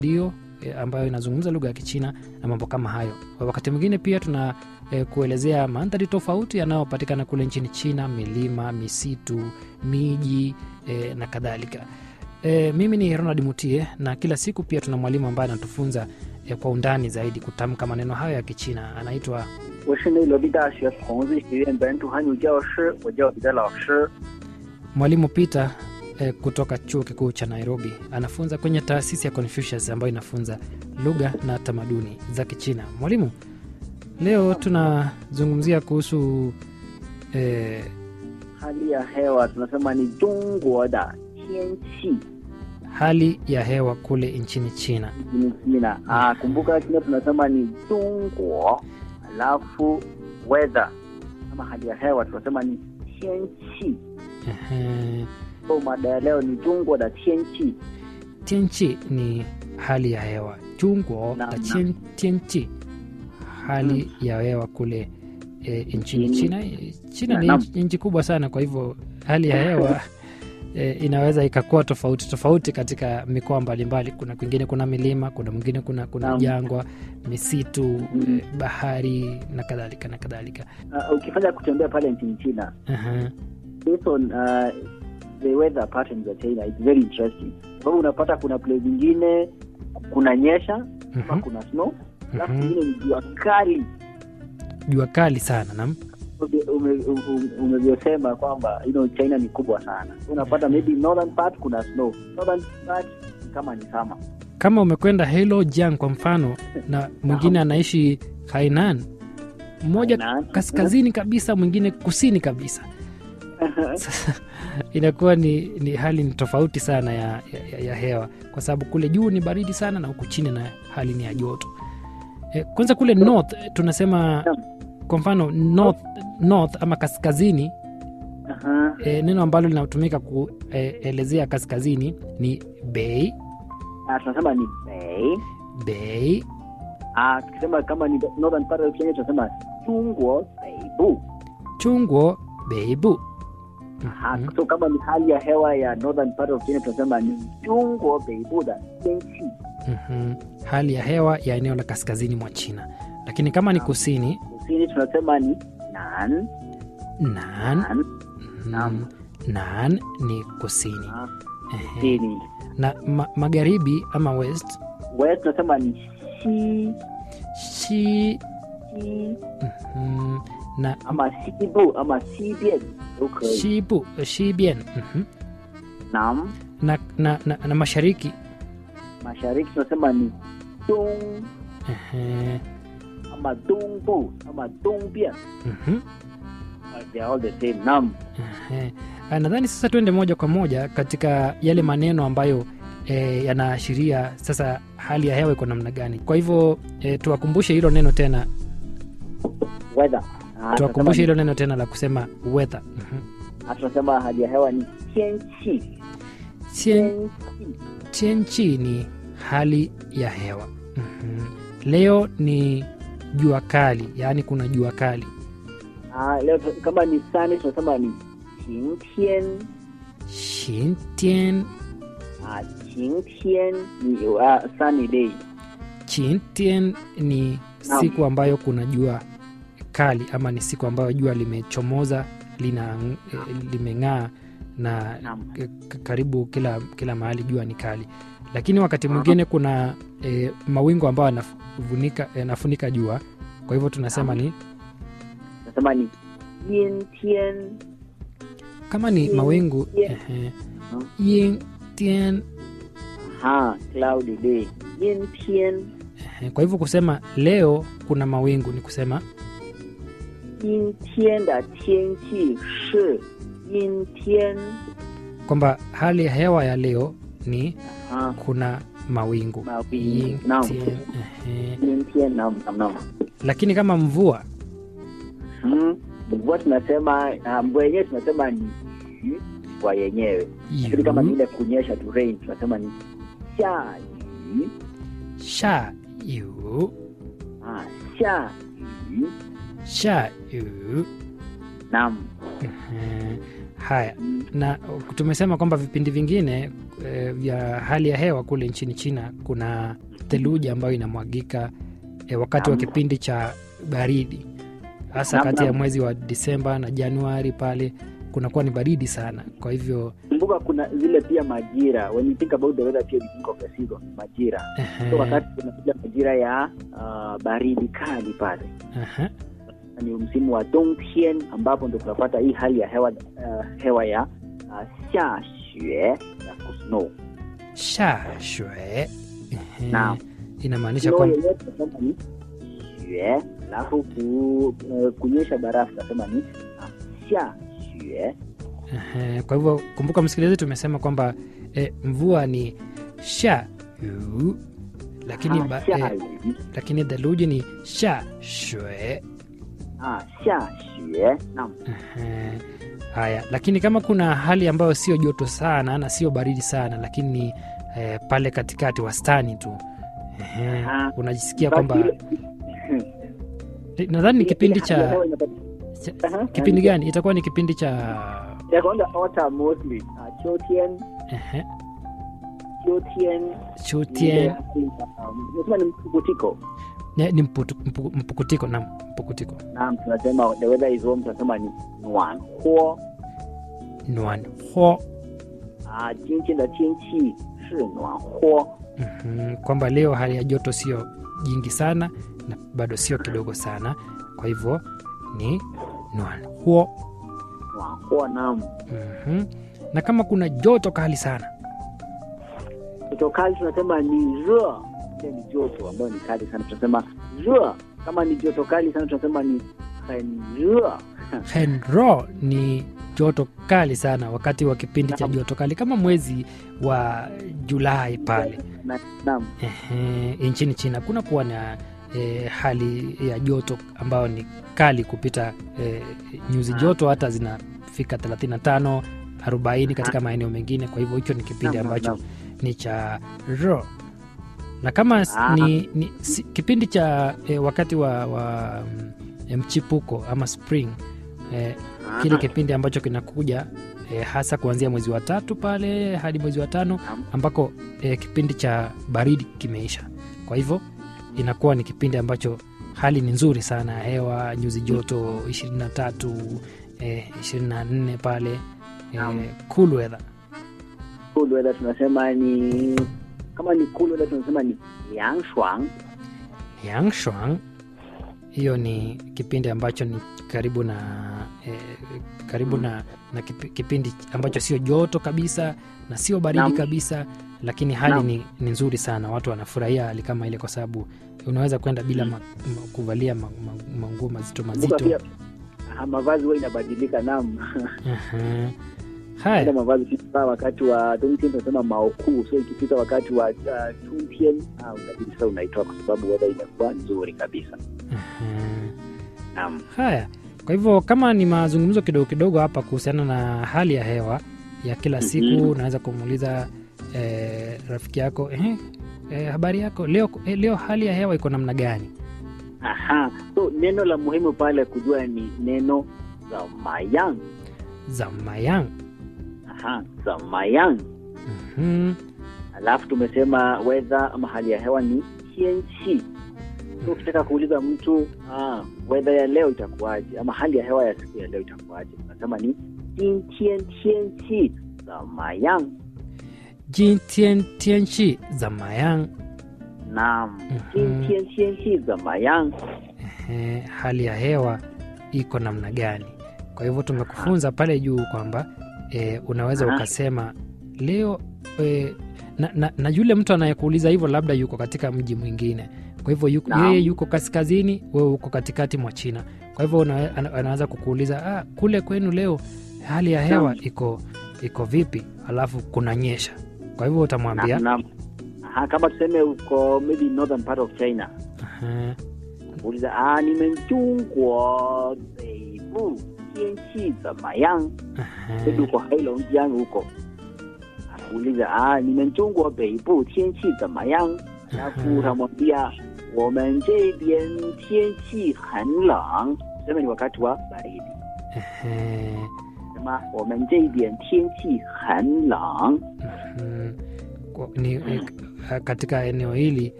redio e, ambayo inazungumza lugha ya Kichina na mambo kama hayo. Wakati mwingine pia tuna e, kuelezea mandhari tofauti yanayopatikana kule nchini China, milima, misitu, miji e, na kadhalika. E, mimi ni Ronald Mutie na kila siku pia tuna mwalimu ambaye anatufunza e, kwa undani zaidi kutamka maneno hayo ya Kichina. Anaitwa 我是内罗毕大学孔子学院本土汉语教师，我叫彼得老师。 mwalimu Peter e, kutoka chuo kikuu cha Nairobi. Anafunza kwenye taasisi ya Confucius ambayo inafunza lugha na tamaduni za Kichina. Mwalimu, leo tunazungumzia kuhusu e, hali ya hewa tunasema ni 中国的天气 hali ya hewa kule nchini China. nchini China. Ah, kumbuka China tunasema ni 中国，alafu weather kama hali ya hewa tunasema ni 天气。 Ehe, So mada ya leo ni 中国的天气。 tianchi ni hali ya hewa Chungwo Naam, na naam. tien- tianchi hali ya hewa kule e, nchini Nchini- China. E, China ni Naam. nchi- nchi kubwa sana, kwa hivyo hali ya hewa e, inaweza ikakuwa tofauti tofauti katika mikoa mbalimbali. Kuna kwingine kuna milima, kuna mwingine kuna, kuna Naam. jangwa, misitu Mm. e, bahari na kadhalika na kadhalika. Uh, ukifanya kutembea pale nchini China Aha. based on uh, the weather patterns of China it's very interesting. Sababu unapata kuna place zingine kuna nyesha ama Mhm. kuna snow alafu Mhm. zingine ni jua kali Jua kali sana nam Ume- ume- ume- umevyosema kwamba you know, China ni kubwa sana unapata maybe northern part kuna snow northern part kama ni sama kama umekwenda Heilongjiang kwa mfano na mwingine anaishi Hainan, mmoja Hainan. kaskazini kabisa, mwingine kusini kabisa. Sasa inakuwa ni, ni hali ni tofauti sana ya, ya, ya hewa, kwa sababu kule juu ni baridi sana na huku chini na hali ni ya joto. E, kwanza kule north eh, tunasema kwa mfano north, north ama kaskazini Aha. e, neno ambalo linatumika kuelezea kaskazini ni bei Ah, tunasema ni bei bei Ah, tukisema kama ni northern part of Kenya tunasema Chungwa Beibu chungwo beibu Aha, Mhm. so kama ni hali ya hewa ya northern part of Kenya tunasema ni Chungwa Beibu da Tianqi Mhm. hali ya hewa ya eneo la kaskazini mwa China, lakini kama ni kusini kusini tunasema ni Nan nan, Nan mhm, Naam. nan ni kusini Ah, Ehe. kusini na ma, magharibi ama west west tunasema ni Xi shi Xi mhm, na ama Xibu ama Xibian 都可以 shibu shibian mhm, Nam na, na, na, na mashariki mashariki tunasema ni Dong ehe, ama Dongbu ama Dongbian mhm, they are all the same Nam ehe. Ah, nadhani sasa tuende moja kwa moja katika yale maneno ambayo e, yanaashiria sasa hali ya hewa iko namna gani. Kwa hivyo e, tuwakumbushe hilo neno tena, weather Ah, tuwakumbushe tunasema hilo neno tena la kusema weather. Mhm. ni- ah, tunasema hali ya hewa ni 天气 Tien- 天气 Tianchi ni hali ya hewa. Mhm. Leo ni jua kali, yaani kuna jua kali. Ah, leo tu- kama ni sunny tunasema ni 晴天 Xintian, ah, 晴天ni uh, sunny day Xintian ni Naam. siku ambayo kuna jua kali ama ni siku ambayo jua limechomoza lina eh, limeng'aa na Naam. k- k- karibu kila kila mahali jua ni kali, lakini wakati mwingine kuna eh, mawingu ambayo yanafunika yanafunika jua, kwa hivyo tunasema ni tunasema ni 阴天 kama ni Yin- mawingu yin. ehe, Hmm. yin tian ha cloudy day 阴天 ehe. Kwa hivyo kusema leo kuna mawingu ni kusema 阴天的天气是阴天 kwamba hali ya hewa ya leo ni ah kuna mawingu mawingu Yin naam tian, ehe. 阴天 naam naam naam lakini kama mvua Hmm. mvua tunasema ah, mvua yenyewe tunasema ni yu, mvua yenyewe lakini kama yu, vile kunyesha tu rain tunasema ni 下雨 sha yu 啊，下雨。 sha yu Naam. Ehe. haya Mm, na uh, tumesema kwamba vipindi vingine eh, vya hali ya hewa kule nchini china kuna theluji ambayo inamwagika eh, wakati wa Naam. kipindi cha baridi hasa Naam, kati ya naam. mwezi wa disemba na januari pale kunakuwa ni baridi sana kwa hivyo kumbuka kuna zile pia majira when you think about the weather pia you think of the season majira ehe, so wakati kunakuja majira ya uh, baridi kali pale ehe, ni msimu wa dongtian ambapo ndo tunapata hii hali ya hewa uh, hewa ya uh, xia xue ya kusnow sha shwe ehe, Naam. inamaanisha snow kwamba yenyewe tunasema ni xue alafu ku, uh, kunyesha barafu tunasema ni uh, xia xue Ehe, kwa hivyo kumbuka msikilizaji tumesema kwamba eh, mvua ni sha yu, lakini, Ah, ba, xia eh, yu. lakini theluji ni sha shwe Ah, xia xue naam Ehe, haya lakini kama kuna hali ambayo sio joto sana na sio baridi sana lakini ni eh, pale katikati wastani tu Ehe, Aha. unajisikia Basi kwamba ile- nadhani ni ile- kipindi ile hali ya cha, hewa inapata- cha Aha, kipindi gani itakuwa ni kipindi cha ya kwanza autumn mostly uh, 秋天 ehe, 秋天 chutien um, nasema ni mpukutiko ni ni mputu- mpu- mpukutiko na mpukutiko naam tunasema the weather is warm tunasema ni 暖和 nuan ho 啊今天的天气是暖和 Mhm, kwamba leo hali ya joto sio jingi sana na bado sio kidogo sana kwa hivyo ni nuan huo 暖和 naam Mhm. na kama kuna joto kali sana joto kali tunasema ni 热 ile ni joto ambayo ni kali sana tunasema 热 kama ni joto kali sana tunasema ni 很热 henro ni joto kali sana wakati wa kipindi cha Naam. joto kali kama mwezi wa julai pale Na- naam Ehe, nchini china kuna kuwa na e, hali ya joto ambayo ni kali kupita e, nyuzi Ah. joto hata zinafika 35 40 katika maeneo mengine kwa hivyo hicho ni kipindi Naam, ambacho naam. ni cha ro na kama s- Ah. ni, ni si, kipindi cha e, wakati wa, wa mm, mchipuko ama spring e, kile Ah, kipindi ambacho kinakuja e, hasa kuanzia mwezi wa tatu pale hadi mwezi wa tano Naam. ambako e, kipindi cha baridi kimeisha kwa hivyo inakuwa ni kipindi ambacho hali ni nzuri sana ya hewa nyuzi joto 23 e, 24 pale e, Naam. cool weather cool weather tunasema ni kama ni cool weather tunasema ni 凉爽 Yangshuang hiyo ni kipindi ambacho ni karibu na eh, karibu na, na kipi- kipindi ambacho sio joto kabisa na sio baridi Naam. kabisa lakini hali Naam. ni, ni nzuri sana watu wanafurahia hali kama ile kwa sababu unaweza kwenda bila ma, ma, kuvalia ma- ma- manguo mazito Kumbuka mazito pia ah, mavazi huwa inabadilika nam Aha. ile haya mavazi kifaa wakati wa dongtian tunasema maokuu so ikifika wakati wa uh, chuntian ah, unabidi sasa unaitoa kwa sababu weather imekuwa nzuri kabisa Aha. nam haya kwa hivyo kama ni mazungumzo kidogo kidogo hapa kuhusiana na hali ya hewa ya kila siku Mhm. unaweza kumuuliza eh, rafiki yako eh, eh, habari yako leo, eh, leo hali ya hewa iko namna gani aha so neno la muhimu pale kujua ni neno zamayang zamayang aha zamayang Mhm. alafu tumesema weather ama hali ya hewa ni tianchi so ukitaka kuuliza mtu ah, weather ya leo itakuwaje ama hali ya hewa ya siku ya leo itakuwaje unasema ni jintian tianchi zamayang jintien tienchi zamayang naam Mhm. jintian tianchi zamayang eh, hali ya hewa iko namna gani kwa hivyo tumekufunza pale juu kwamba eh, unaweza Aha. ukasema leo eh, na, na, na yule mtu anayekuuliza hivyo labda yuko katika mji mwingine kwa hivyo yuko, Naam. yeye yuko kaskazini wewe uko katikati mwa china kwa hivyo una, ana- anaweza kukuuliza ah, kule kwenu leo hali ya hewa Naam. iko iko vipi alafu kunanyesha kwa hivyo utamwambia Naam, naam. Aha, kama tuseme uko maybe northern part of china "Aha, uliza ah, 你们中国北部天气怎么样 aha, maybe uko heilongjiang huko uliza ah, 你们中国北部天气怎么样 alafu utamwambia 我们这边天气很冷 tuseme ni wakati wa baridi aha. 么我们这边天气很冷。 Mm, kwa- ni, eh, katika eneo hili